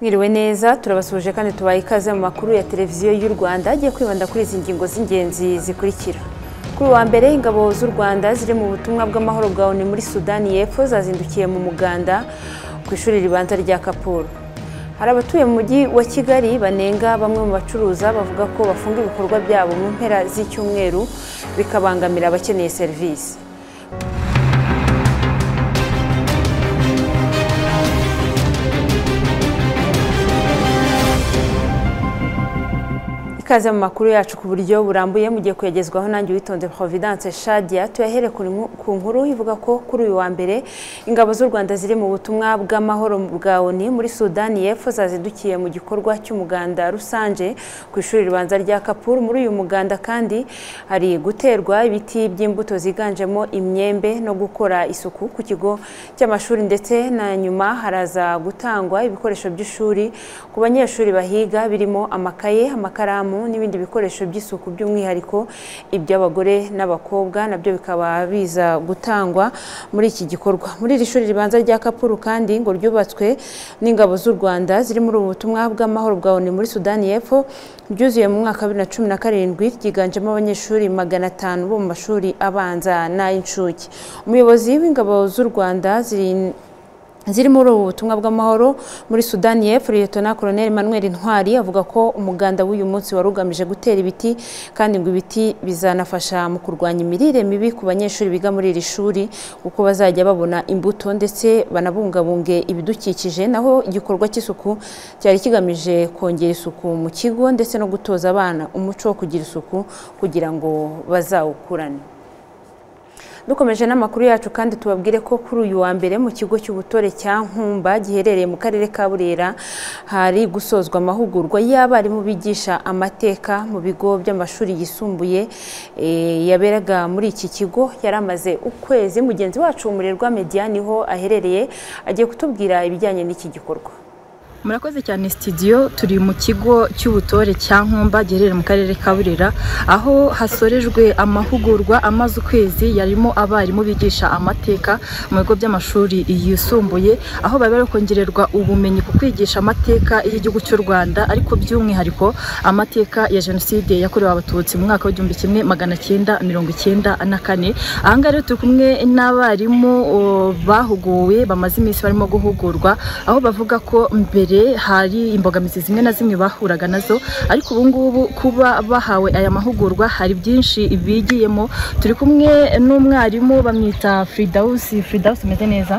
Mwiriwe neza turabasuhuje kandi tubaye ikaze mu makuru ya televiziyo y'u Rwanda agiye kwibanda kuri izi ngingo z'ingenzi zikurikira kuri uwa mbere ingabo z'u Rwanda ziri mu butumwa bw'amahoro bwa ONU muri Sudani y'Epfo zazindukiye mu muganda ku ishuri ribanza rya Kapuru hari abatuye mu mujyi wa Kigali banenga bamwe mu bacuruza bavuga ko bafunga ibikorwa byabo mu mpera z'icyumweru bikabangamira abakeneye serivisi ikaze mu makuru yacu ku buryo burambuye mugiye kuyagezwaho nanjye witonze Providence Shadia tuyahere ku nku- ku nkuru ivuga ko kuri uyu wa mbere ingabo z'u Rwanda ziri mu butumwa bw'amahoro bwa ONU muri Sudani y'Epfo zazindukiye mu gikorwa cy'umuganda rusange ku ishuri ribanza rya Kapur muri uyu muganda kandi hari guterwa ibiti by'imbuto ziganjemo imyembe no gukora isuku ku kigo cy'amashuri ndetse na nyuma haraza gutangwa ibikoresho by'ishuri ku banyeshuri bahiga birimo amakaye amakaramu n'ibindi bikoresho by'isuku by'umwihariko iby'abagore n'abakobwa nabyo bikaba biza gutangwa muri iki gikorwa muri iri shuri ribanza rya kapuru kandi ngo ryubatswe n'ingabo z'u rwanda ziri muri ubu butumwa bw'amahoro bwa onu muri sudani y'epfo ryuzuye mu mwaka wa bibiri na cumi na karindwi ryiganjemo abanyeshuri magana atanu bo mu mashuri abanza n'ay'incuke umuyobozi w'ingabo z'u rwanda ziri ziri muri ubu butumwa bw'amahoro muri Sudani y'Epfo Liyetona Koloneli Emmanuel Ntwari avuga ko umuganda w'uyu munsi wari ugamije gutera ibiti kandi ngo ibiti bizanafasha mu kurwanya imirire mibi ku banyeshuri biga muri iri shuri kuko bazajya babona imbuto ndetse banabungabunge ibidukikije naho igikorwa cy'isuku cyari kigamije kongera isuku mu kigo ndetse no gutoza abana umuco wo kugira isuku kugira ngo bazawukurane dukomeje n'amakuru yacu kandi tubabwire ko kuri uyu wa mbere mu kigo cy'ubutore cya nkumba giherereye mu karere ka burera hari gusozwa amahugurwa y'abarimu bigisha amateka mu bigo by'amashuri yisumbuye eh, yaberaga muri iki kigo yari amaze ukwezi mugenzi wacu umurerwa mediani ho aherereye agiye kutubwira ibijyanye n'iki gikorwa murakoze cyane sitidiyo turi mu kigo cy'ubutore cya nkumba giherereye mu karere ka burera aho hasorejwe amahugurwa amaze ukwezi yarimo abarimu bigisha amateka mu bigo by'amashuri yisumbuye aho bari bari kongererwa ubumenyi ku kwigisha amateka y'igihugu cy'u rwanda ariko by'umwihariko amateka ya jenoside yakorewe abatutsi mu mwaka w'igihumbi kimwe magana cyenda mirongo icyenda na kane aha ngaha rero turi kumwe n'abarimu o, bahuguwe bamaze iminsi barimo guhugurwa aho bavuga ko mbere hari imbogamizi zimwe na zimwe bahuraga nazo ariko ubu ngubu kuba bahawe aya mahugurwa hari byinshi bigiyemo turi kumwe n'umwarimu bamwita Fridausi Fridausi umeze neza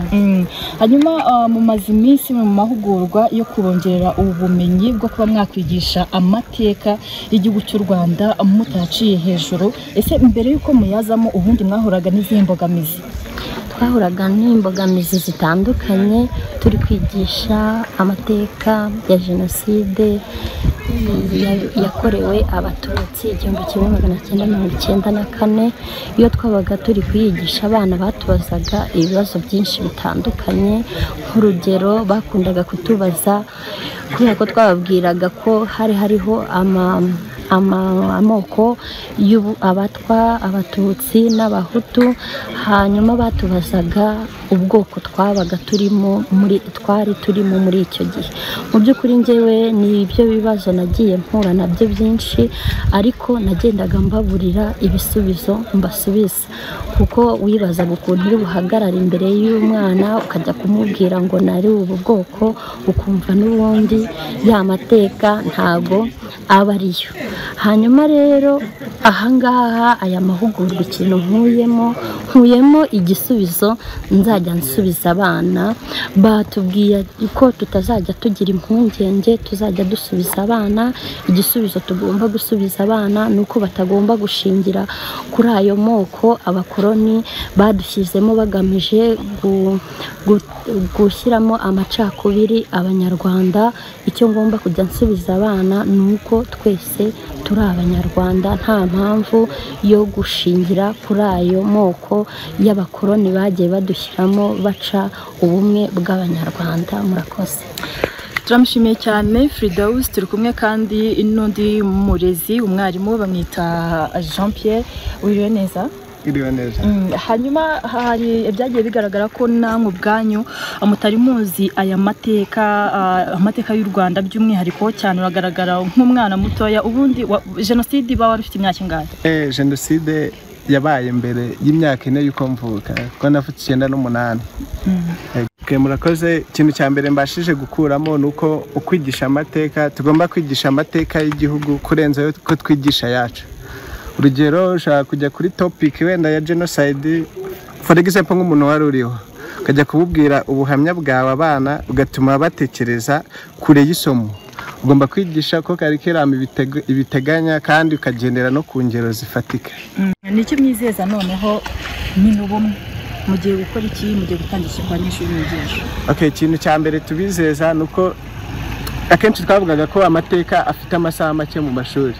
Mm. hanyuma ah, mumaze iminsi mu mahugurwa yo kubongerera ubumenyi bwo kuba mwakwigisha amateka y'igihugu cy'u Rwanda mutaciye hejuru ese mbere y'uko muyazamo ubundi mwahuraga n'izihe mbogamizi twahuraga n'imbogamizi zitandukanye turi kwigisha amateka ya jenoside ya- yakorewe abatutsi igihumbi kimwe magana cyenda mirongo icyenda na kane iyo twabaga turi kuyigisha abana batubazaga ibibazo byinshi bitandukanye nk'urugero bakundaga kutubaza kubera ko twababwiraga ko hari hariho ama ama- amoko y'ubu- abatwa abatutsi n'abahutu hanyuma batubazaga ubwoko twabaga turimo muri twari turimo muri icyo gihe mu by'ukuri njyewe ni ibyo bibazo nagiye mpura nabyo byinshi ariko nagendaga mbaburira ibisubizo mbasubiza kuko wibazaga ukuntu uri buhagarare imbere y'umwana ukajya kumubwira ngo nari ubu bwoko ukumva n'ubundi ya mateka ntago aba ariyo hanyuma rero ahangaha aya mahugurwa ikintu nkuyemo nkuyemo igisubizo nzajya nsubiza abana batubwiye ko tutazajya tugira impungenge tuzajya dusubiza abana igisubizo tugomba gusubiza abana ni uko batagomba gushingira kuri ayo moko abakoroni badushyizemo bagamije gu- gu- gushyiramo amacakubiri abanyarwanda icyo ngomba kujya nsubiza abana ni uko twese turi abanyarwanda nta mpamvu yo gushingira kuri ayo moko y'abakoroni bagiye badushyiramo baca ubumwe bw'abanyarwanda murakoze turamushimiye cyane Firidawusi turi kumwe kandi n'undi murezi umwarimu bamwita Jean Pierre wiriwe neza twiriwe neza Mm, hanyuma hari byagiye bigaragara ko namwe ubwanyu mutari muzi aya mateka ah, amateka y'u rwanda by'umwihariko cyane uragaragara nk'umwana mutoya ubundi wa- jenoside iba wari ufite imyaka ingahe Eh, jenoside yabaye mbere y'imyaka ine y'uko mvuka kuko navutse icyenda n'umunani Eh, twe murakoze ikintu cya mbere mbashije gukuramo ni uko ukwigisha amateka tugomba kwigisha amateka y'igihugu kurenza ayo ko twigisha yacu urugero ushobora kujya kuri topiki wenda ya jenoside for example nk'umuntu wari uriho ukajya kububwira ubuhamya bwawe abana ugatuma batekereza kure y'isomo ugomba kwigisha ko karikiramu ibiteg- ibiteganya kandi ukagendera no ku ngero zifatika nicyo mwizeza noneho ni n'ubumwe mugiye gukora iki mugiye gutangisha abanyeshuri mwigisha okay ikintu cya mbere tubizeza ni uko akenshi twavugaga ko amateka afite amasaha make mu mashuri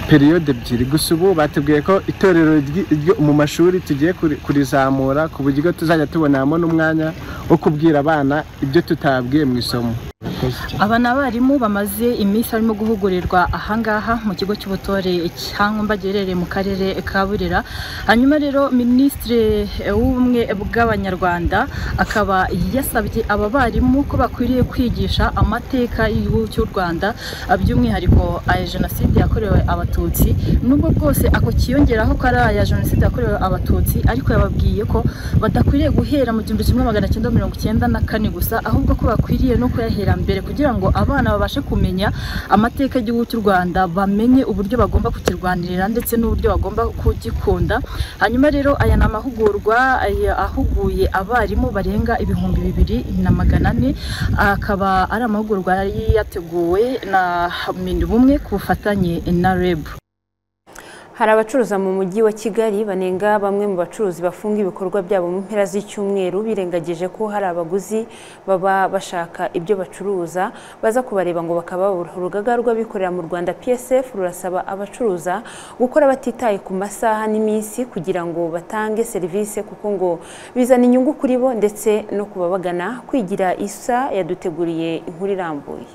periyode ebyiri gusa ubu batubwiye ko itorero ry'i- ryo mu mashuri tugiye kuri- kurizamura ku buryo tuzajya tuboneramo n'umwanya wo kubwira abana ibyo tutabwiye mu isomo aba ni abarimu bamaze iminsi barimo guhugurirwa ahangaha mu kigo cy'ubutore cyankumba giherereye mu karere ka burera hanyuma rero minisitiri w'ubumwe bw'abanyarwanda akaba yasabye aba barimu ko bakwiriye kwigisha amateka y'igihugu cy'u rwanda by'umwihariko aya jenoside yakorewe abatutsi nubwo bwose ako kiyongeraho ko ari aya jenoside yakorewe abatutsi ariko yababwiye ko badakwiriye guhera mu gihumbi kimwe magana cyenda mirongo icyenda na kane gusa ahubwo ko bakwiriye no kuyahera mbere kugira ngo abana babashe kumenya amateka y'igihugu cy'u Rwanda bamenye uburyo bagomba kukirwanirira ndetse n'uburyo bagomba kugikunda hanyuma rero aya ni amahugurwa aya ahuguye abarimu barenga ibihumbi bibiri na magana ane akaba ari amahugurwa yari yateguwe na Minubumwe ku bufatanye na REB Hari abacuruza mu mujyi wa Kigali banenga bamwe mu bacuruzi bafunga ibikorwa byabo mu mpera z'icyumweru birengagije ko hari abaguzi baba bashaka ibyo bacuruza baza kubareba ngo bakababura urugaga rw'abikorera mu Rwanda PSF rurasaba abacuruza gukora batitaye ku masaha n'iminsi kugira ngo batange serivisi kuko ngo bizana inyungu kuri bo ndetse no kubabagana kwigira isa yaduteguriye inkuru irambuye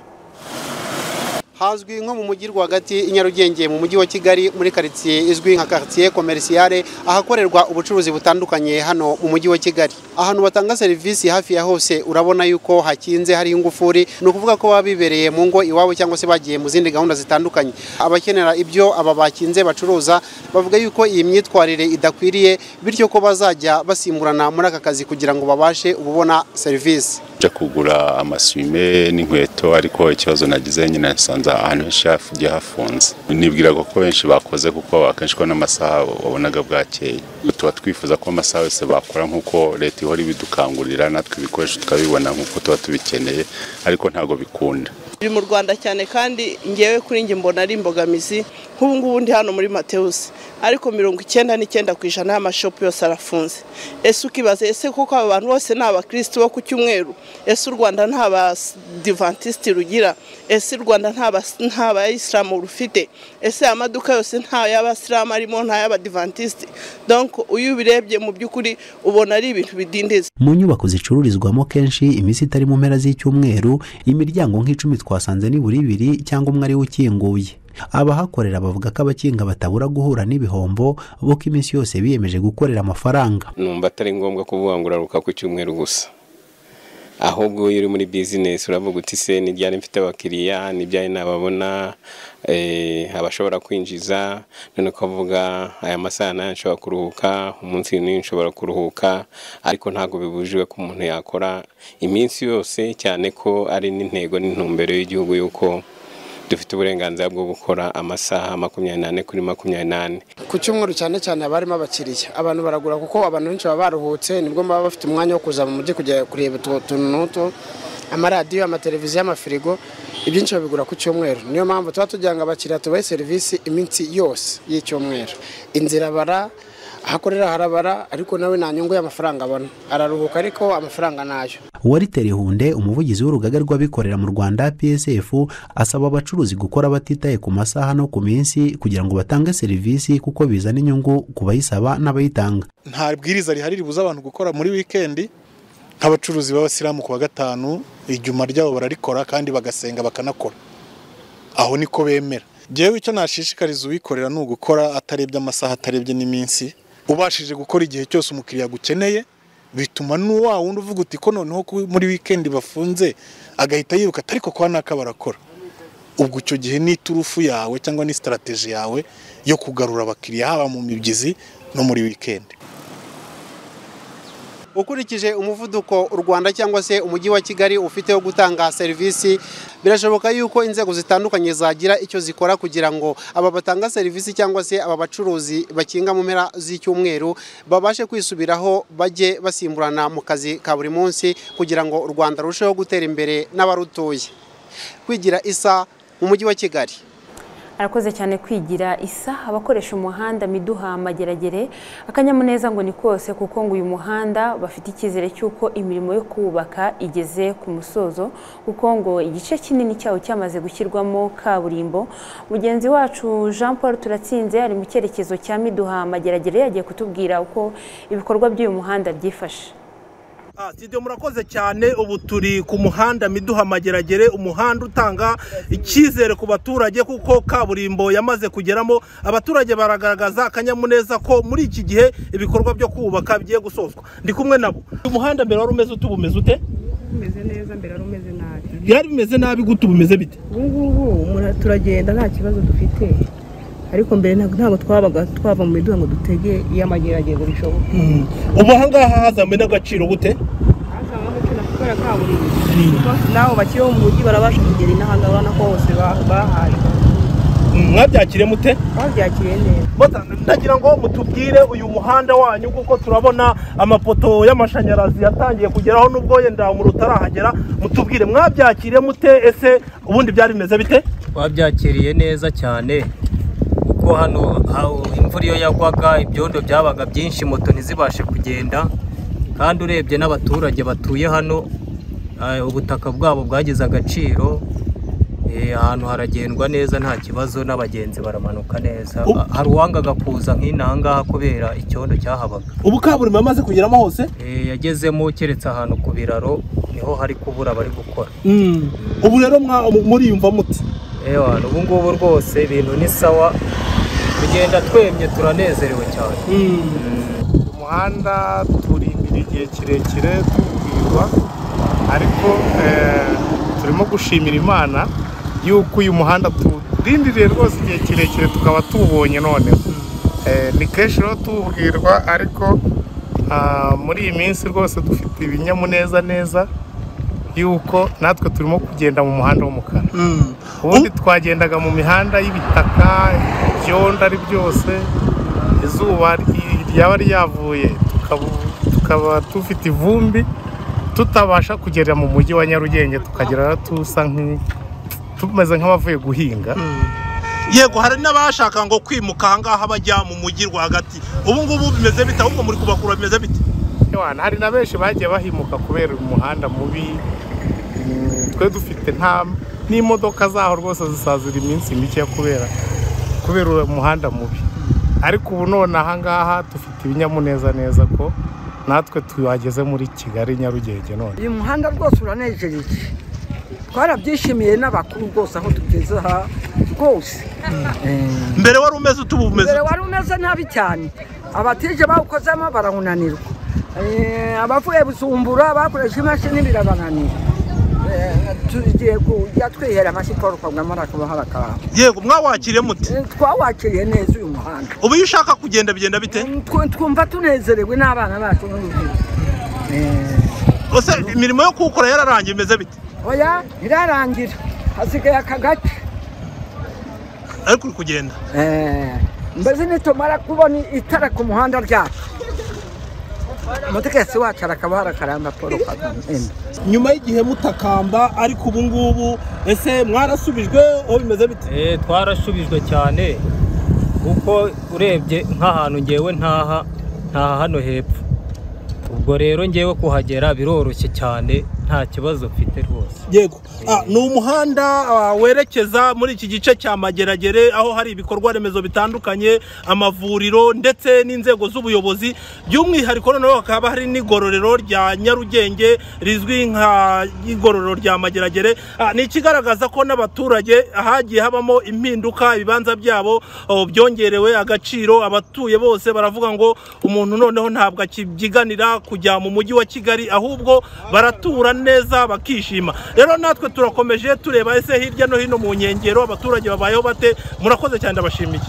hazwi nko mu mujyi rwagati i nyarugenge mu mujyi wa kigali muri karitsiye izwi nka karitsiye komerisiyare ahakorerwa ubucuruzi butandukanye hano mu mujyi wa kigali ahantu batanga serivisi hafi ya hose urabona yuko hakinze hari ingufuri ni ukuvuga ko baba bibereye mu ngo iwabo cyangwa se bagiye mu zindi gahunda zitandukanye abakenera ibyo aba bakinze bacuruza bavuga yuko iyi myitwarire idakwiriye bityo ko bazajya basimburana muri aka kazi kugira ngo babashe ububona serivisi njya kugura amasume n'inkweto ariko ikibazo nagize nyine nasanze ahantu henshi hagiye hafunze nibwiraga ko benshi bakoze kuko akenshi ko n'amasaha wabonaga bwakeye tuba twifuza ko amasaha yose bakora nk'uko leta ihora ibidukangurira natwe ibikoresho tukabibona nk'uko tuba tubikeneye ariko ntabwo bikunda biri mu rwanda cyane kandi ngewe kuri njye mbona ari imbogamizi nk'ubu ngubu ndi hano muri matewusi ariko mirongo icyenda n'icyenda ku ijana y'amashopu yose arafunze ese ukibaza ese koko aba bantu bose ni abakirisitu bo ku cyumweru ese u rwanda nta badivantisiti rugira ese u rwanda nta bas- nta bayisilamu rufite ese aya maduka yose nta y'abasilamu arimo nta y'abadivantisiti donko iyo ubirebye mu by'ukuri ubona ari ibintu bidindiza mu nyubako zicururizwamo kenshi iminsi itari mu mpera z'icyumweru imiryango nk'icumi twasanze ni buri ibiri cyangwa umwe ari we ukinguye abahakorera bavuga ko abakinga batabura guhura n'ibihombo bo ko iminsi yose biyemeje gukorera amafaranga numva atari ngombwa kuvuga ngo uraruka ku cyumweru gusa ahubwo iyo uri muri bizinesi uravuga uti se n'ibyari mfite abakiriya n'ibyari nababona eh, abashobora kwinjiza none ukavuga aya masaha nayo nshobora kuruhuka umunsi n'uyu nshobora kuruhuka ariko ntabwo bibujijwe ko umuntu yakora iminsi yose cyane ko ari n'intego n'intumbero y'igihugu y'uko dufite uburenganzira bwo gukora amasaha makumyabiri n'ane kuri makumyabiri n'ane ku cyumweru cyane cyane haba harimo abakiriya abantu baragura kuko abantu benshi baba baruhutse nibwo baba bafite umwanya wo kuza mu mujyi kujya kureba utwo tuntu n'utu amaradiyo amateleviziyo amafirigo ibyinshi babigura ku cyumweru niyo mpamvu tuba tugira ngo abakiriya tubahe serivisi iminsi yose y'icyumweru inzira bara ahakorera harabara ariko nawe nta nyungu y'amafaranga abona araruhuka ariko amafaranga nayo wariteri hunde umuvugizi w'urugaga rw'abikorera mu rwanda psf asaba abacuruzi gukora batitaye ku masaha no ku minsi kugira ngo batange serivisi kuko bizana inyungu ku bayisaba n'abayitanga nta bwiriza rihari ribuza abantu gukora muri wikendi nk'abacuruzi b'abasilamu ku wa gatanu ijyuma ryabo bararikora kandi bagasenga bakanakora aho niko bemera ngewe icyo nashishikariza uwikorera ni ugukora atarebye amasaha atarebye n'iminsi ubashije gukora igihe cyose umukiriya agukeneye bituma n'uwa wundi uvuga uti ko noneho ko muri wikendi bafunze agahita yiruka ariko kwa naka barakora ubwo icyo gihe ni iturufu yawe cyangwa ni sitarategi yawe yo kugarura abakiriya haba mu mibyizi no muri wikendi ukurikije umuvuduko u Rwanda cyangwa se umujyi wa Kigali ufite wo gutanga serivisi birashoboka yuko inzego zitandukanye zagira icyo zikora kugira ngo aba batanga serivisi cyangwa se aba bacuruzi bakinga mu mpera z'icyumweru babashe kwisubiraho bajye basimburana mu kazi ka buri munsi kugira ngo u Rwanda rurusheho gutera imbere n'abarutuye kwigira isa mu mujyi wa Kigali arakoze cyane kwigira isa abakoresha umuhanda miduha mageragere akanyamuneza ngo ni kose kuko ngo uyu muhanda bafite icyizere cy'uko imirimo yo kubaka igeze ku musozo kuko ngo igice kinini cyawo cyamaze gushyirwamo kaburimbo mugenzi wacu jean paul turatsinze ari mu cyerekezo cya miduha mageragere yagiye kutubwira uko ibikorwa by'uyu muhanda byifashe sitidiyo murakoze cyane ubu turi ku muhanda miduha mageragere umuhanda utanga icyizere ku baturage kuko kaburimbo yamaze kugeramo abaturage baragaragaza akanyamuneza ko muri iki gihe ibikorwa byo kubaka bigiye gusozwa ndi kumwe nabo uyu muhanda mbere wari umeze ute ubu umeze ute umeze neza mbere wari umeze nabi byari bimeze nabi gute ubu umeze bite ubu ngubu turagenda nta kibazo dufite ariko mbere ntabwo twabaga twava mu miduha ngo dutege iy'amagerageza bishoboka ubu aha ngaha hazamuye n'agaciro gute hazamuye agaciro kuko ya kaburimbo n'abo bakiri mu mujyi barabasha kugera inaha ngaha urabona ko bose bahaye mwabyakire mute babyakiriye neza ndagira ngo mutubwire uyu muhanda wanyu kuko turabona amapoto y'amashanyarazi yatangiye kugeraho nubwo yenda umuriro utarahagera mutubwire mwabyakiriye mute ese ubundi byari bimeze bite twabyakiriye neza cyane kuko hano imvura iyo yagwaga ibyondo byabaga byinshi moto ntizibashe kugenda kandi urebye n'abaturage batuye hano ubutaka bwabo bwagize agaciro ahantu haragendwa neza nta kibazo n'abagenzi baramanuka neza hari uwangaga kuza nk'inangaha kubera icyondo cyahabaga ubu kaburimbo yamaze kugeramo hose yagezemo keretse ahantu ku biraro niho hari kubura bari gukora ubu rero muriyumva muti ewana ubu ngubu rwose ibintu ni sawa kugenda twemye turanezerewe cyane umuhanda turindira igihe kirekire tubwirwa ariko turimo gushimira imana y'uko uyu muhanda turindiriye rwose igihe kirekire tukaba tuwubonye noneho ni kenshi rero tuwubwirwa ariko muri iyi minsi rwose dufite ibinyamuneza neza y'uko natwe turimo kugenda mu muhanda w'umukara ubundi twagendaga mu mihanda y'ibitaka ibyondo ari byose izuba ryaba ryavuye tukaba dufite ivumbi tutabasha kugera mu mujyi wa nyarugenge tukagera tusa tumeze nk'abavuye guhinga yego hari n'abashaka ngo kwimuka ahangaha bajya mu mujyi rwagati ubu ngubu bimeze bite ahubwo muri kubakura bimeze bite hari na benshi bagiye bahimuka kubera umuhanda mubi twe dufite nta n'imodoka zaho rwose zisazira iminsi mike kubera kubera uwo muhanda mubi ariko ubu none aha ngaha dufite ibinyamuneza neza ko natwe tuhageze muri kigali nyarugenge none uyu muhanda rwose uranejereje twarabyishimiye n'abakuru rwose aho tugeze aha rwose mbere wari umeze utubu umeze mbere wari umeze nabi cyane abatije bawukozemo barawunanirwa abavuye busumbura bakoresha imashini birabananira tugiye kujya twihera amashyi paul kagame arakabaha bakaba yego mwawakiriye mute twawakiriye neza uyu muhanda ubu iyo ushaka kugenda bigenda bite twumva tunezerewe n'abana bacu n'urubyiruko imirimo yo kuwukora yararangiye imeze bite oya irarangira hasigaye aka gace ariko uri kugenda mbese nitumara kubona itara ku muhanda ryacu umutegetsi wacu arakaba harakaramba paul kagame nyuma y'igihe mutakamba ariko ubu ngubu ese mwarasubijwe aho bimeze bite twarasubijwe cyane kuko urebye nk'ahantu ngewe ntaha ntaha hano hepfo ubwo rero ngewe kuhagera biroroshye cyane nta kibazo mfite rwose yego Ah, ni umuhanda ah, werekeza muri iki gice cya mageragere aho hari ibikorwa remezo bitandukanye amavuriro ndetse n'inzego z'ubuyobozi by'umwihariko noneho hakaba hari n'igororero rya nyarugenge rizwi nka igororero rya mageragere Ah, ni ikigaragaza ko n'abaturage hagiye habamo impinduka ibibanza byabo oh, byongerewe agaciro abatuye bose baravuga ngo umuntu noneho ntabwo akibyiganira kujya mu mujyi wa kigali ahubwo baratura neza bakishima rero natwe turakomeje tureba ese hirya no hino mu nkengero abaturage babayeho bate murakoze cyane ndabashimiye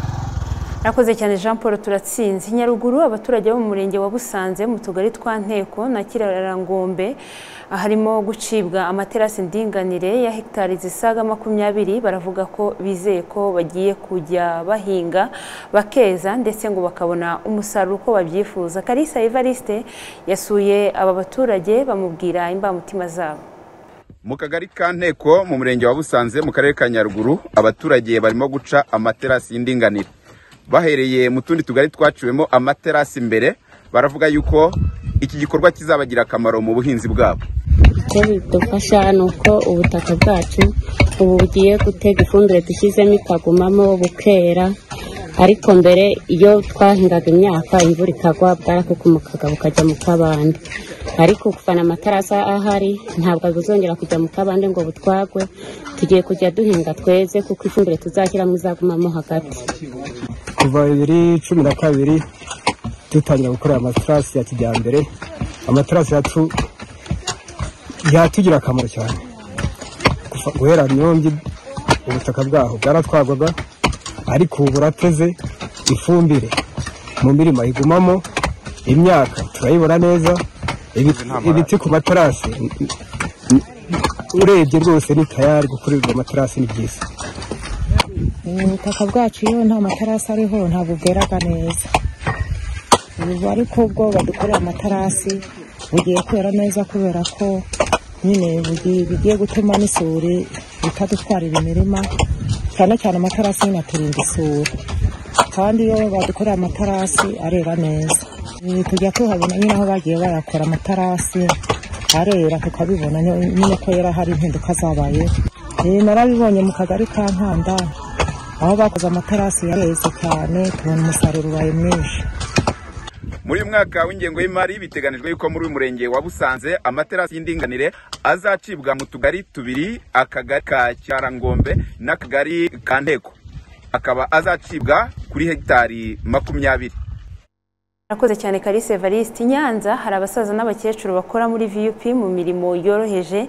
Rakoze cyane Jean Paul turatsinze Nyaruguru abaturage bo mu murenge wa Busanze mu tugari twa Nteko na Kirarangombe harimo gucibwa amaterasi ndinganire ya hegitari zisaga makumyabiri baravuga ko bizeye ko bagiye kujya bahinga bakeza ndetse ngo bakabona umusaruro uko babyifuza Kalisa Evariste yasuye aba baturage bamubwira imbamutima zabo mu kagari ka nteko mu murenge wa busanze mu karere ka nyaruguru abaturage barimo guca amaterasi y'indinganire bahereye mu tundi tugari twaciwemo amaterasi imbere baravuga yuko iki gikorwa kizabagira akamaro mu buhinzi bwabo icyo bidufasha ni uko ubutaka bwacu ubu bugiye gutega ifumbire dushyizemo ikagumamo bukera ariko mbere iyo twahingaga imyaka imvura ikagwa bwarakukumukaga bukajya mu kabande ariko kuvana amatarasi ahari ntabwo buzongera kujya mu kabande ngo butwagwe tugiye kujya duhinga tweze kuko ifumbire tuzashyiramo izagumamo hagati kuva bibiri cumi na kabiri dutangira gukorera amatarasi ya kijyambere amatarasi yacu yatugirira akamaro cyane Kuva- guhera myongi ubutaka bwaho bwaratwagwaga ariko ubu burateze ifumbire mu mirima igumamo imyaka turayibona neza ibiti- ibiti ku matarasi urebye rwose ni tayari gukorerwa amatarasi ni byiza ubutaka bwacu iyo nta matarasi ariho ntabwo bweraga neza ubu ariko ubwo badukorera amatarasi bugiye kwera neza kubera ko nyine bugiye- bigiye gutuma n'isuri bitadutwarira imirima cyane cyane amatarasi nyine aturinda isuri kandi iyo badukorera amatarasi arera neza Eh, tujya tuhabona nyine aho bagiye bayakora amatarasi arera tukabibona nyine ko yera hari impinduka zabayeho Eh, narabibonye mu kagari ka nkanda aho bakoze amaterasi yareze cyane tubona umusaruro ubaye mwinshi muri uyu mwaka w'ingengo y'imari biteganijwe yuko muri uyu murenge wa busanze amaterasi y'indinganire azacibwa mu tugari tubiri akagari ka cyarangombe n'akagari ka nteko akaba azacibwa kuri hegitari makumyabiri Murakoze cyane Kalise Evariste I Nyanza hari abasaza n'abakecuru bakora muri VUP mu mirimo yoroheje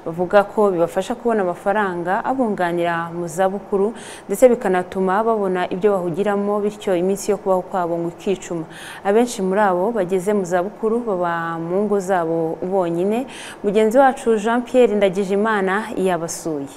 bavuga ko bibafasha kubona amafaranga abunganira mu zabukuru ndetse bikanatuma babona ibyo bahugiramo bityo iminsi yo kubaho kwabo ngo ikicuma abenshi muri abo bageze mu zabukuru baba mu ngo zabo bonyine mugenzi wacu Jean Pierre Ndagijimana yabasuye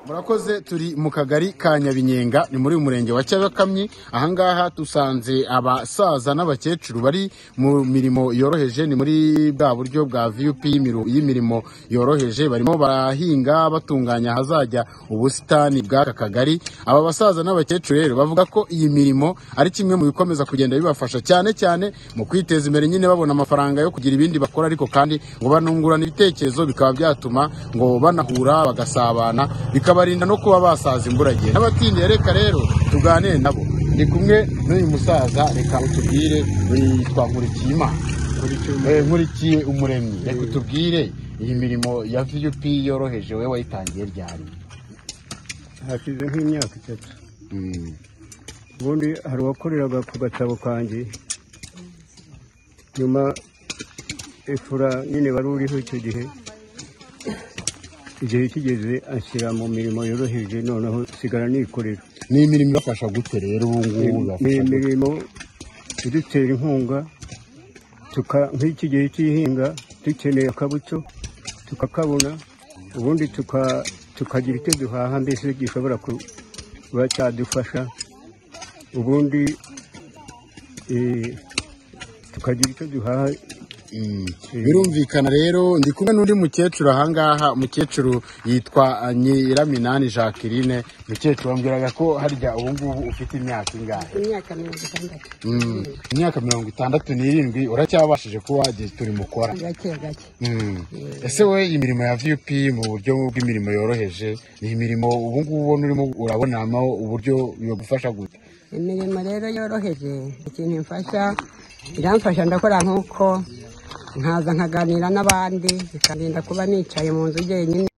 murakoze turi mu kagari ka nyabinyenga ni muri uyu murenge wa cyabakamyi ahangaha dusanze abasaza n'abakecuru bari mu mirimo yoroheje ni muri bwa buryo bwa vup y'imiru- y'imirimo yoroheje barimo barahinga batunganya ahazajya ubusitani bw'aka kagari aba basaza n'abakecuru rero bavuga ko iyi mirimo ari kimwe mu bikomeza kugenda bibafasha cyane cyane mu kwiteza imbere nyine babona amafaranga yo kugira ibindi bakora ariko kandi ngo banungurana ibitekerezo bikaba byatuma ngo banahura bagasabana bikabarinda no kuba basaza imburagihe n'abatindiye reka rero tuganire nabo ni kumwe n'uyu musaza reka utubwire uyu yitwa nkurikiyimana Eh, nkurikiye umuremyi reka utubwire iyi mirimo ya vup yoroheje we wayitangiye ryari hashize nk'imyaka itatu ubundi hari uwakoreraga ku gatabo kanjye nyuma efura nyine wari uriho icyo gihe igihe kigeze ashyira mu mirimo yoroheje noneho sigara nikorera ni imirimo ibafasha gute rero ubu ngubu ni ibafasha gute? imirimo idutera inkunga tuka- nk'iki gihe cy'ihinga dukeneye akabuto tukakabona ubundi tuka- tukagira icyo duhaha mbese gishobora kuba cyadufasha ubundi eh, tukagira icyo duhaha birumvikana rero ndi kumwe n'undi mukecuru ahangaha umukecuru yitwa uh, nyiraminani jacqueline mukecuru wambwiraga ko harya ubu ngubu ufite imyaka ingahe imyaka mirongo itandatu Mm. imyaka mirongo itandatu n'irindwi uracyabashije kuba wagira turi mukora gake gake Mm. ese wowe imirimo ya vup mu buryo bw'imirimo yoroheje ni imirimo ubu ngubu ubona urimo urabonamo uburyo yagufasha gute imirimo rero yoroheje ikintu imfasha iramfasha ndakora nk'uko nkaza nkaganira n'abandi bikarinda kuba nicaye mu nzu jyenyine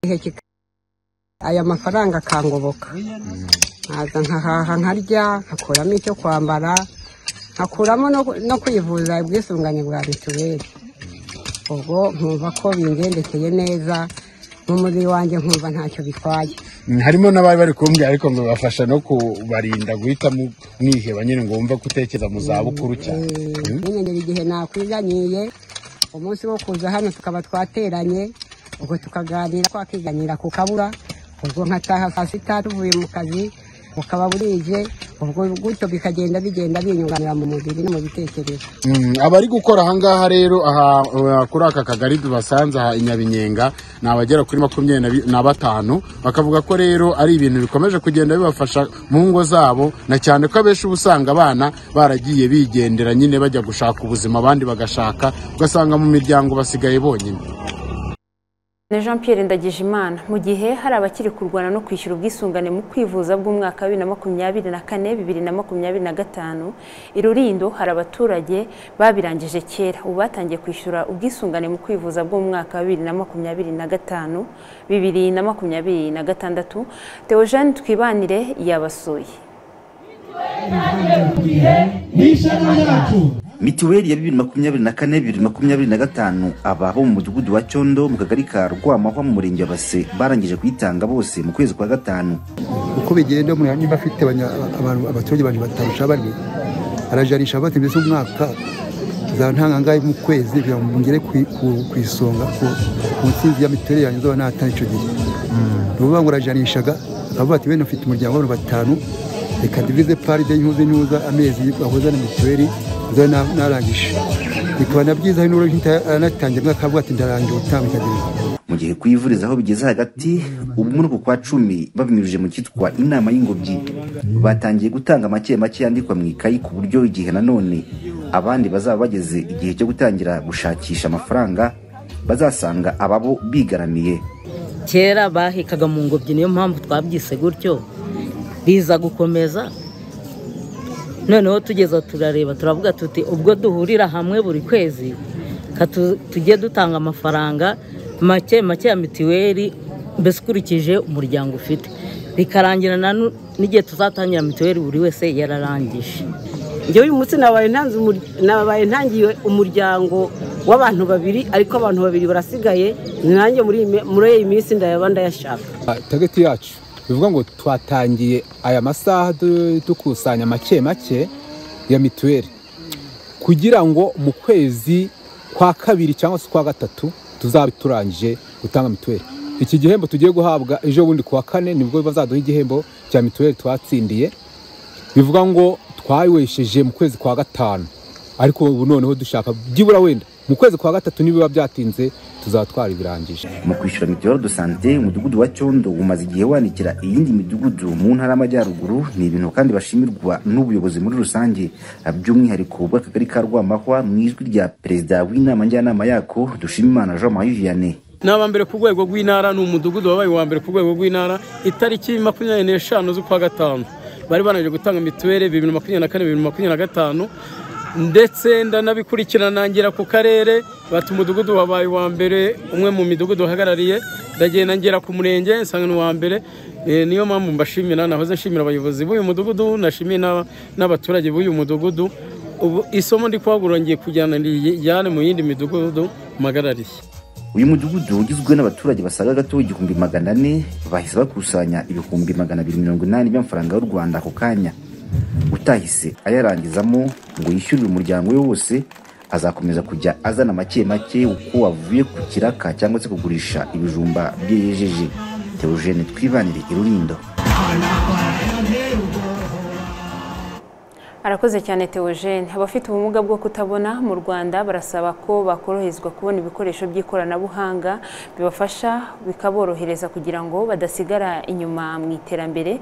igihe kika- aya mafaranga akangoboka nkaza nkahaha nkarya nkakuramo icyo kwambara nkakuramo no, no kwivuza ubwisungane bwa mituweli ubwo nkumva ko bingendekeye neza n'umubiri wanjye nkumva ntacyo bitwaye Mm, harimo n'abari bari kumbwira ariko ngo bafasha no kubarinda guhita mu- mwiheba nyine ngo wumve gutekereza mu za bukuru cyane Mm. ntimenyere igihe nakwiganyiye umunsi wo kuza hano tukaba twateranye ubwo tukaganira twakiganyira ku kabura ubwo nkataha saa sita tuvuye mu kazi bukaba burije ubwo gutyo bikagenda bigenda binyunganira mu mubiri no mu bitekerezo Mm, abari gukora ahangaha rero aha uh, kuri aka kagari tubasanze aha inyabinyenga ni abagera kuri makumyabiri na bi- na batanu bakavuga ko rero ari ibintu bikomeje kugenda bibafasha mu ngo zabo na cyane ko abenshi uba usanga abana baragiye bigendera nyine bajya gushaka ubuzima abandi bagashaka ugasanga mu miryango basigaye bonyine Ni Jean Pierre Ndagijimana mu gihe hari abakiri kurwana no kwishyura ubwisungane mu kwivuza bw'umwaka wa bibiri na makumyabiri na kane bibiri na makumyabiri na gatanu i Rurindo hari abaturage babirangije kera ubu batangiye kwishyura ubwisungane mu kwivuza bw'umwaka wa bibiri na makumyabiri na gatanu bibiri na makumyabiri na gatandatu Theo Jeanne Twibanire yabasuye mituweli ya bibiri makumyabiri na kane bibiri makumyabiri na gatanu ababo mu mudugudu wa cyondo mu kagari ka rwamahwa mu murenge wa base barangije kuyitanga bose mu kwezi kwa gatanu uko bigenda umuntu niba afite abanya- abantu abaturage abantu batarusha bane arajarisha bati mbese umwaka nzaba ntangangaye mu kwezi kugira ngo ngere ku- ku- ku isonga ku- ku nsinzi ya mituweli yanjye nzaba natana icyo gihe ni ukuvuga ngo urajarishaga bakavuga bati bene ufite umuryango w'abantu batanu reka divize paride y'intuze n'uza amezi wahoza na mituweli nzaba na- narangije bikaba na byiza hari n'uburyo ntitanatangira umwaka avuga ati ndarangije ubutaha bikagenda mu gihe kwivuriza aho bigeze hagati ubu muri uku kwa cumi babinyujije mu cyitwa inama y'ingobyi batangiye gutanga make make yandikwa mu ikayi ku buryo igihe nanone abandi bazaba bageze igihe cyo gutangira gushakisha amafaranga bazasanga ababo bigaramiye kera bahekaga mu ngobyi niyo mpamvu twabyise gutyo biza gukomeza noneho tugeze aho turareba turavuga tuti ubwo duhurira hamwe buri kwezi ka tu- tujye dutanga amafaranga make make ya mituweli mbese ukurikije umuryango ufite bikarangira na nu- n'igihe tuzatangira mituweli buri wese yararangije njyewe uyu munsi nabaye ntanze umur- nabaye ntangiye umuryango w'abantu babiri ariko abantu babiri barasigaye nanjye muri iyi mi- muri iyi minsi ndayaba ndayashaka tageti yacu bivuga ngo twatangiye aya masaha du- dukusanya make make ya mituweli kugira ngo mu kwezi kwa kabiri cyangwa se kwa gatatu tuzabe turangije gutanga mituweli iki gihembo tugiye guhabwa ejo bundi kuwa kane nibwo bazaduha igihembo cya mituweli twatsindiye bivuga ngo twawesheje mu kwezi kwa gatanu ariko ubu noneho dushaka byibura wenda mu kwezi kwa gatatu nibiba byatinze tuzaba twaribirangije mu kwishyura mituweli do sante umudugudu wa cyondo umaze igihe wandikira iyindi midugudu mu ntara y'amajyaruguru ni ibintu kandi bashimirwa n'ubuyobozi muri rusange by'umwihariko bw'akagari ka rwamahwa mu ijwi rya perezida w'inama njyanama yako dushimimana jean marie vianney n'aba mbere ku rwego rw'intara ni umudugudu wabaye uwa mbere ku rwego rw'intara itariki makumyabiri n'eshanu z'ukwa gatanu bari banaje gutanga mituweli bibiri na makumyabiri na kane bibiri na makumyabiri na gatanu ndetse ndanabikurikirana nangira ku karere bati umudugudu wabaye uwa mbere umwe mu midugudu uhagarariye ndagenda ngera ku murenge nsanga ni uwa mbere Eh, niyo mpamvu mbashimira nahoze nshimira abayobozi b'uyu mudugudu nashimiye n'aba- n'abaturage b'uyu mudugudu ubu isomo ndi kwagura ngiye kujyana rijyane mu yindi midugudu mpagarariye uyu mudugudu ugizwe n'abaturage basaga gato igihumbi magana ane bahise bakusanya ibihumbi magana abiri mirongo inani by'amafaranga y'u rwanda ako kanya utahise ayarangizamo ngo yishyurire umuryango we wose azakomeza kujya azana make make uko wavuye ku kiraka cyangwa se kugurisha ibijumba bye yejeje teogene twibanire i rurindo arakoze cyane Theogene abafite ubumuga bwo kutabona mu rwanda barasaba ko bakoroherezwa kubona ibikoresho by'ikoranabuhanga bibafasha bikaborohereza kugira ngo badasigara inyuma mu iterambere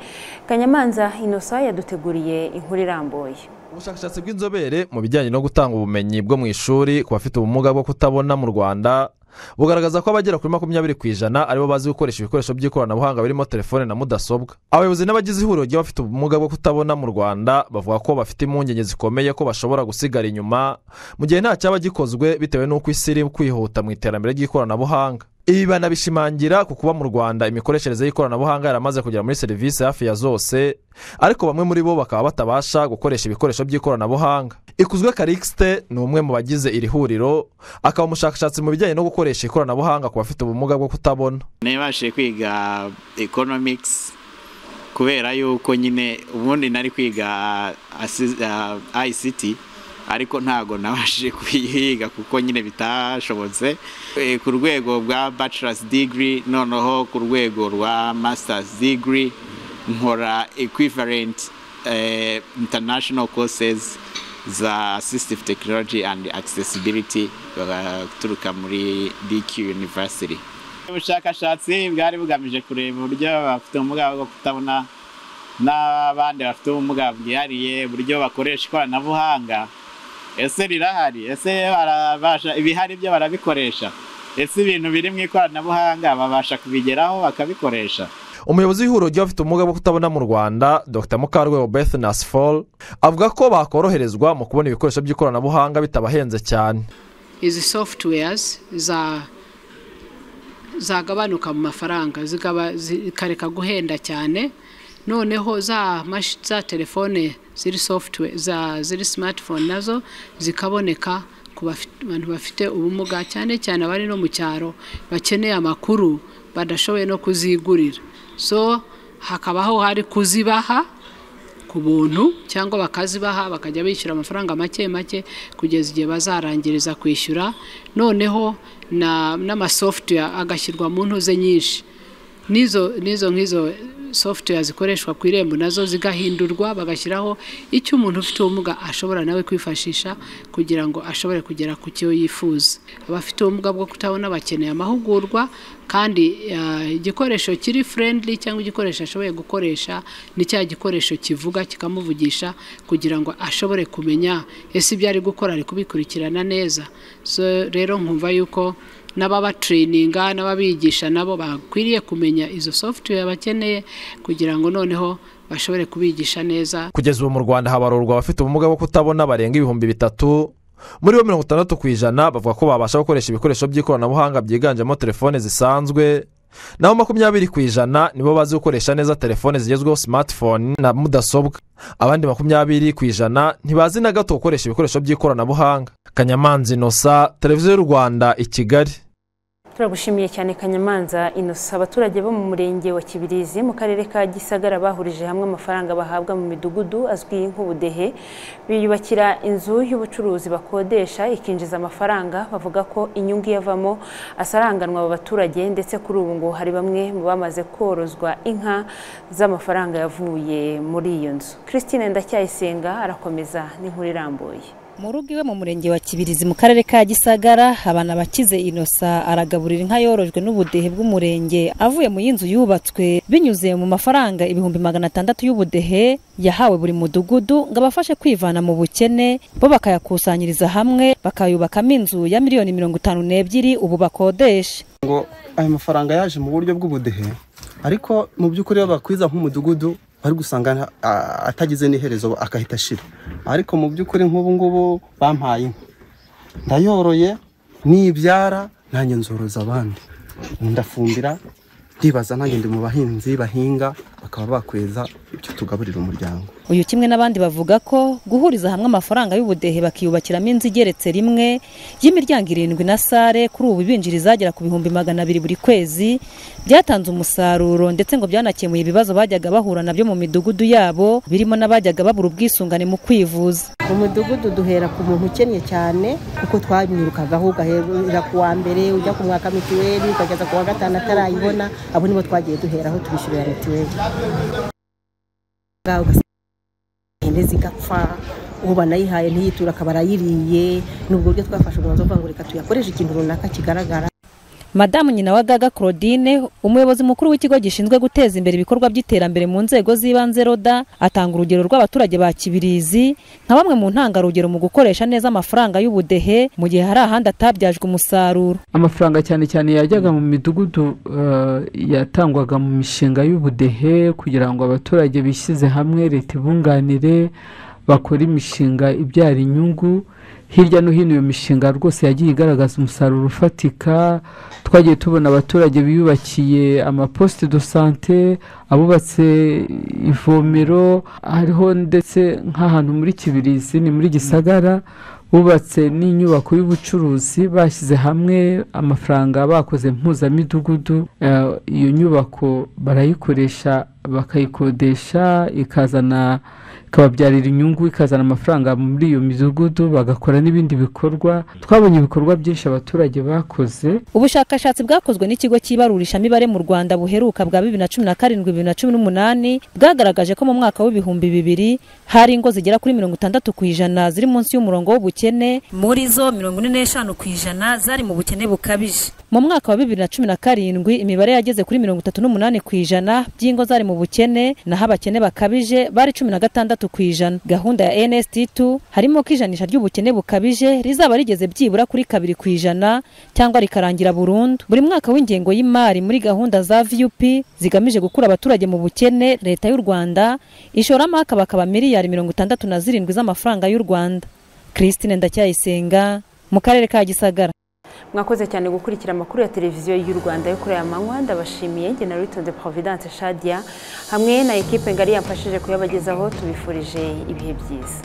kanyamanza inosa yaduteguriye inkuru irambuye ubushakashatsi bw'inzobere mu bijyanye no gutanga ubumenyi bwo mu ishuri ku bafite ubumuga bwo kutabona mu rwanda bugaragaza ko abagera kuri makumyabiri ku ijana aribo bazi gukoresha ibikoresho by'ikoranabuhanga birimo telefone na mudasobwa abayobozi n'abagize ihuriro ry'abafite ubumuga bwo kutabona mu rwanda bavuga ko bafite impungenge zikomeye ko bashobora gusigara inyuma mu gihe nta cyaba gikozwe bitewe n'uko isi iri kwihuta mu iterambere ry'ikoranabuhanga ibi banabishimangira ku kuba mu rwanda imikoreshereze y'ikoranabuhanga yaramaze kugera muri serivisi hafi ya zose ariko bamwe muri bo bakaba batabasha gukoresha ibikoresho by'ikoranabuhanga ikuzwe karikisite ni umwe mu bagize iri huriro akaba umushakashatsi mu bijyanye no gukoresha ikoranabuhanga ku bafite ubumuga bwo kutabona nabashije kwiga economics kubera yuko nyine ubundi nari kwiga ICT ariko ntabwo nabashije kuyiga kuko nyine bitashobotse ku rwego bwa bachelor's degree noneho ku rwego rwa master's degree nkora equivalent international courses za assistive technology and accessibility bagaturuka muri dq university ubushakashatsi bwari bugamije kureba uburyo abafite ubumuga bwo kutabona n'abandi bafite ubumuga bwihariye uburyo bakoresha ikoranabuhanga ese rirahari ese ibihari byo barabikoresha ese ibintu biri mu ikoranabuhanga babasha kubigeraho bakabikoresha umuyobozi w'ihuriro ry'abafite ubumuga bwo kutabona mu rwanda dr mukarwego beth nasifol avuga ko bakoroherezwa mu kubona ibikoresho by'ikoranabuhanga bitabahenze cyane izi sofutuweyazi zagabanuka mu mafaranga zikareka guhenda cyane noneho za za telefone ziri sofutuwe ziri simatifone nazo zikaboneka ku bantu bafite ubumuga cyane cyane abari no mu cyaro bakeneye amakuru badashoboye no kuzigurira so hakabaho hari kuzibaha ku buntu cyangwa bakazibaha bakajya bishyura amafaranga make make kugeza igihe bazarangiriza kwishyura noneho n'amasofutuweya agashyirwa mu ntuze nyinshi n'izo nk'izo sofutuweya zikoreshwa ku irembo nazo zigahindurwa bagashyiraho icyo umuntu ufite ubumuga ashobora nawe kwifashisha kugira ngo ashobore kugera ku cyo yifuza abafite ubumuga bwo kutabona bakeneye amahugurwa kandi igikoresho kiri furendili cyangwa igikoresho ashoboye gukoresha ni cya gikoresho kivuga kikamuvugisha kugira ngo ashobore kumenya ese ibyo ari gukora ari kubikurikirana neza rero nkumva yuko n'ababatrininga n'ababigisha nabo bakwiriye kumenya izo software bakeneye kugira ngo noneho bashobore kubigisha neza kugeza ubu mu rwanda habarurwa abafite ubumuga bwo kutabona barenga ibihumbi bitatu muri bo mirongo itandatu ku ijana bavuga ko babasha gukoresha ibikoresho by'ikoranabuhanga byiganjemo telefone zisanzwe naho makumyabiri ku ijana nibo bazi gukoresha neza telefone zigezweho simatifone na mudasobwa abandi makumyabiri ku ijana ntibazi na gato gukoresha ibikoresho by'ikoranabuhanga kanyamanza inosa televiziyo y'u rwanda i kigali turagushimiye cyane kanyamanza inosa abaturage bo mu murenge wa kibirizi mu karere ka gisagara bahurije hamwe amafaranga bahabwa mu midugudu azwi nk'ubudehe biyubakira inzu y'ubucuruzi bakodesha ikinjiza amafaranga bavuga ko inyungu iyavamo asaranganwa aba baturage ndetse kuri ubu ngo hari bamwe mu bamaze korozwa inka z'amafaranga yavuye muri iyo nzu christine ndacyayisenga arakomeza n'inkuru irambuye mu rugo iwe mu murenge wa kibirizi mu karere ka gisagara abana bakize inosa aragaburira inka yorojwe n'ubudehe bw'umurenge avuye mu y'inzu yubatswe binyuze mu mafaranga ibihumbi magana atandatu y'ubudehe yahawe buri mudugudu ngo abafashe kwivana mu bukene bo bakayakusanyiriza hamwe bakayubakamo inzu ya miliyoni mirongo itanu n'ebyiri ubu bakodesha ngo ayo mafaranga yaje mu buryo bw'ubudehe ariko mu by'ukuri iyo bakwiza nk'umudugudu bari gusanga atagize n'iherezo agahita ashira ariko mu by'ukuri nk'ubu ngubu bampaye inka ndayoroye nibyara nanjye nzoroza abandi ndafumbira ndibaza nanjye ndi mu bahinzi bahinga bakaba bakweza ibyo tugaburira umuryango uyu kimwe n'abandi bavuga ko guhuriza hamwe amafaranga y'ubudehe bakiyubakiramo inzu igeretse rimwe y'imiryango irindwi na sare kuri ubu binjira izagera ku bihumbi magana abiri buri kwezi byatanze umusaruro ndetse ngo byanakemuye ibibazo bajyaga bahura nabyo mu midugudu yabo birimo n'abajyaga babura ubwisungane mu kwivuza mu mudugudu duhera ku muntu ukennye cyane kuko twamwirukagaho ugahera ku wa mbere ujya ku mwaka mituweli ukageza ku wa gatanu atarayibona abo nibo twagiye duheraho twishyurira mituweli zigenda zigapfa uwo banayihaye ntiyitura akaba arayiriye ni ubwo buryo twafashe umwanzuro uvuga ngo reka tuyakoreshe ikintu runaka kigaragara madamu nyina wa gaga claudine umuyobozi mukuru w'ikigo gishinzwe guteza imbere ibikorwa by'iterambere mu nzego z'ibanze roda atanga urugero rw'abaturage ba kibirizi nka bamwe mu ntangarugero mu gukoresha neza amafaranga y'ubudehe mu gihe hari ahandi atabyajwe umusaruro amafaranga cyane cyane yajyaga mu midugudu eh, yatangwaga mu mishinga y'ubudehe kugira ngo abaturage bishyize hamwe leta ibunganire bakora imishinga ibyara inyungu hirya no hino iyo mishinga rwose yagiye igaragaza umusaruro ufatika twagiye tubona abaturage biyubakiye amaposite do sante abubatse ivomero hariho ndetse nk'ahantu muri kibirizi ni muri gisagara bubatse n'inyubako y'ubucuruzi bashyize hamwe amafaranga bakoze mpuzamidugudu Eh, iyo nyubako barayikoresha bakayikodesha ikazana ikababyarira inyungu ikazana amafaranga muri iyo midugudu bagakora n'ibindi bikorwa twabonye ibikorwa byinshi abaturage bakoze ubushakashatsi bwakozwe n'ikigo cy'ibarurishamibare mu rwanda buheruka bwa bibiri na cumi na karindwi bibiri na cumi n'umunani bwagaragaje ko mu mwaka w'ibihumbi bibiri hari ingo zigera kuri mirongo itandatu ku ijana ziri munsi y'umurongo w'ubukene muri zo mirongo ine n'eshanu ku ijana zari mu bukene bukabije mu mwaka wa bibiri na cumi na karindwi imibare yageze kuri mirongo itatu n'umunani ku ijana by'ingo zari mu bukene naho abakene bakabije bari cumi na gatandatu ku ijana gahunda ya nst2 harimo ko ijanisha ry'ubukene bukabije rizaba rigeze byibura kuri kabiri ku ijana cyangwa rikarangira burundu buri mwaka w'ingengo y'imari muri gahunda za vup zigamije gukura abaturage mu bukene leta y'u rwanda ishoramo hakaba akaba miliyari mirongo itandatu na zirindwi z'amafaranga y'u rwanda christine ndacyayisenga mu karere ka gisagara mwakoze cyane gukurikira amakuru ya televiziyo y'u rwanda yo kuri aya manywa ndabashimiye njye na witonze providence shadia hamwe na ekipe ngari yamfashije kuyabagezaho tubifurije ibihe byiza